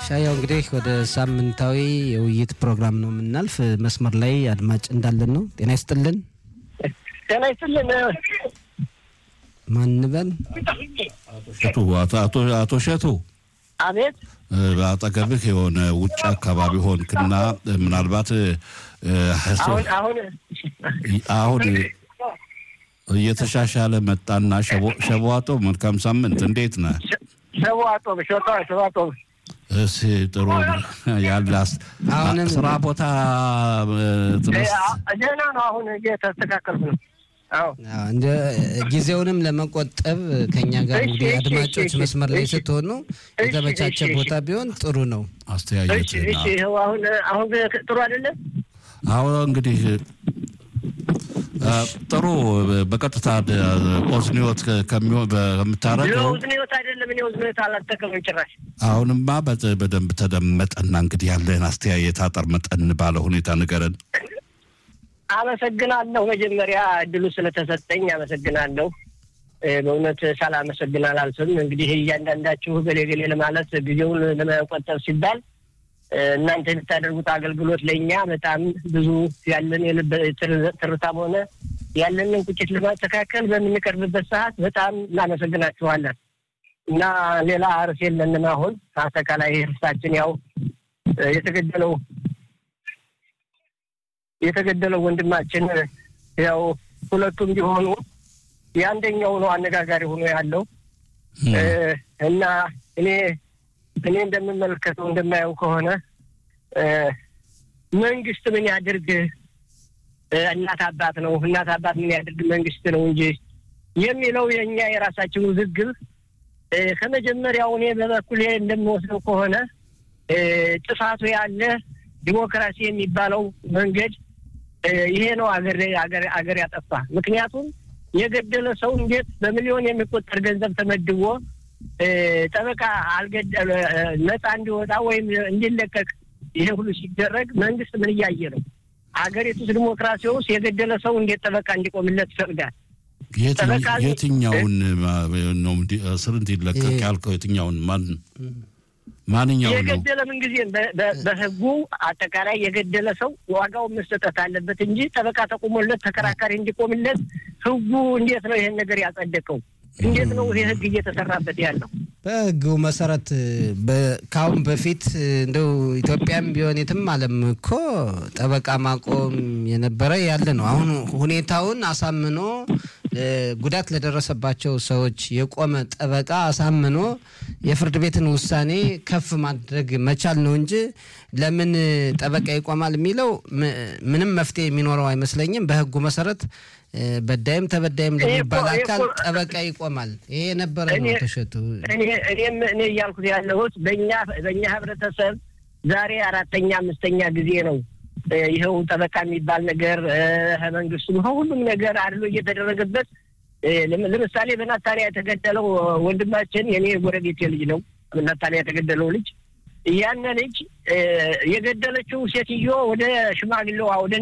ሻያው እንግዲህ ወደ ሳምንታዊ የውይይት ፕሮግራም ነው የምናልፍ። መስመር ላይ አድማጭ እንዳለን ነው። ጤና ይስጥልን። ጤና ይስጥልን። ማንበል ሸቱ አቶ አቶ ሸቱ አቤት በአጠገብህ የሆነ ውጭ አካባቢ ሆንክና ምናልባት አሁን አሁን አሁን እየተሻሻለ መጣና ሸቧጦ መልካም ሳምንት እንዴት ነህ? ሸዋጦ ሸዋጦ ሸዋጦ እስ ጥሩ ያላስ አሁንም ስራ ቦታ ትመስ ደህና ነው። አሁን እየተስተካከልኩ ነው። አዎ አዎ፣ እንደ ጊዜውንም ለመቆጠብ ከኛ ጋር እሺ፣ እንግዲህ እሺ፣ አድማጮች እሺ፣ መስመር ላይ እሺ። ስትሆኑ እሺ፣ የተመቻቸ እሺ፣ ቦታ ቢሆን ጥሩ ነው። እሺ አስተያየትና እሺ። ይኸው አሁን አሁን ጥሩ አይደለም። አሁን እንግዲህ አ፣ ጥሩ በቀጥታ ኦዝኒዮት ከምታረገው ለውዝን ህይወት አይደለም። እኔ ውዝን ህይወት አላጠቀምም ጭራሽ። አሁንማ በ- በደንብ ተደመጠና እንግዲህ ያለህን አስተያየት አጠር መጠን ባለ ሁኔታ ንገረን። አመሰግናለሁ። መጀመሪያ እድሉ ስለተሰጠኝ አመሰግናለሁ። እ፣ በእውነት ሳላመሰግን አላልፍም። እንግዲህ እያንዳንዳችሁ ገሌ ገሌ ለማለት ጊዜውን ለመቆጠብ ሲባል እ፣ እናንተ የምታደርጉት አገልግሎት ለእኛ በጣም ብዙ ያለን የልብ ትር- ትርታም ሆነ ያለንን ቁጭት ለማስተካከል በምንቀርብበት ሰዓት በጣም እናመሰግናችኋለን እና ሌላ ርዕስ የለንም። አሁን አጠቃላይ ርዕሳችን ያው እ፣ የተገደለው የተገደለው ወንድማችን ያው ሁለቱም ቢሆኑ የአንደኛው ነው አነጋጋሪ ሆኖ ያለው እ፣ እና እኔ እኔ እንደምመለከተው እንደማየው ከሆነ እ፣ መንግስት ምን ያድርግ እ፣ እናት አባት ነው እናት አባት ምን ያድርግ መንግስት ነው እንጂ የሚለው የእኛ የራሳችን ውዝግብ እ፣ ከመጀመሪያው እኔ በበኩሌ እንደምወስደው ከሆነ እ፣ ጥፋቱ ያለ ዲሞክራሲ የሚባለው መንገድ እ፣ ይሄ ነው አገር አገር አገር ያጠፋ። ምክንያቱም የገደለ ሰው እንዴት በሚሊዮን የሚቆጠር ገንዘብ ተመድቦ እ፣ ጠበቃ አልገደለ እ፣ ነፃ እንዲወጣ ወይም እንዲለቀቅ ይሄ ሁሉ ሲደረግ መንግስት ምን እያየ ነው? አገሪቱ ውስጥ ዲሞክራሲ ውስጥ የገደለ ሰው እንዴት ጠበቃ እንዲቆምለት ይፈቅዳል? የትኝ- ጠበቃ- የትኛውን ማ- ነው እንዲ- እስር እንዲለቀቅ ይሄ- ያልከው? የትኛውን ማን ማንኛውን ነው? የገደለ ምንጊዜም በ- በ- በህጉ አጠቃላይ የገደለ ሰው ዋጋውን መሰጠት አለበት እንጂ ጠበቃ ተቆሞለት ተከራካሪ እንዲቆምለት ህጉ እንዴት ነው ይሄን ነገር ያጸደቀው? እንዴት ነው ይሄ ህግ እየተሰራበት ያለው? በህጉ መሰረት በ- ከአሁን በፊት እንደው ኢትዮጵያም ቢሆን የትም ዓለም እኮ ጠበቃ ማቆም የነበረ ያለ ነው። አሁን ሁኔታውን አሳምኖ እ፣ ጉዳት ለደረሰባቸው ሰዎች የቆመ ጠበቃ አሳምኖ የፍርድ ቤትን ውሳኔ ከፍ ማድረግ መቻል ነው እንጂ ለምን ጠበቃ ይቆማል የሚለው ም- ምንም መፍትሄ የሚኖረው አይመስለኝም። በህጉ መሰረት እ፣ በዳይም ተበዳይም ይሄ እኮ- ለሚባል ይሄ አካል እኮ- ጠበቃ ይቆማል። ይሄ የነበረ ነው እኔ- ተሸቱ እኔ እኔም እኔ እያልኩት ያለሁት በእኛ በእኛ ህብረተሰብ ዛሬ አራተኛ አምስተኛ ጊዜ ነው እ፣ ይኸው ጠበቃ የሚባል ነገር እ፣ መንግስቱም ሁሉም ነገር አድሎ እየተደረገበት እ፣ ለም- ለምሳሌ በናታንያ የተገደለው ወንድማችን የኔ ጎረቤቴ ልጅ ነው። በናታንያ የተገደለው ልጅ ያን ልጅ እ፣ የገደለችው ሴትዮ ወደ ሽማግሌዋ ወደ